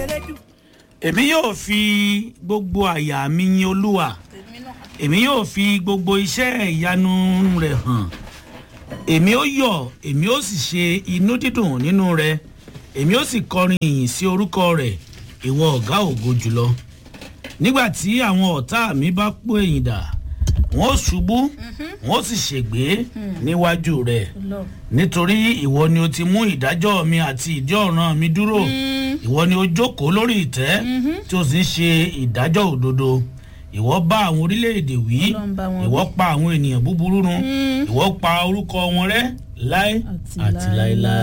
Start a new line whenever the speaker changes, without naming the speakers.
èmi yóò fi gbogbo àyà mi yin olúwa èmi yóò fi gbogbo iṣẹ́ ìyanu rẹ̀ hàn èmi ó yọ̀ èmi ó sì ṣe inú dídùn nínú rẹ̀ èmi ó sì kọrin ìyìn sí orúkọ rẹ̀ ìwọ ọ̀gá ògo jùlọ nígbà tí àwọn ọ̀tá mi bá pò ẹ̀yìn dà wọ́n ó ṣubú wọ́n ó sì ṣègbé níwájú rẹ̀ nítorí ìwọ ni o ti mú ìdájọ́ mi àti ìdí ọ̀ràn mi dúró ìwọ ni o jókòó lórí ìtẹ́ tí o sì ń ṣe ìdájọ́ òdodo ìwọ bá àwọn orílẹ̀-èdè wí
Ọlọ́run bá wọn
ìwọ pa àwọn ènìyàn búburú run ìwọ pa orúkọ wọn rẹ́ láé
Àti
àti láéláé.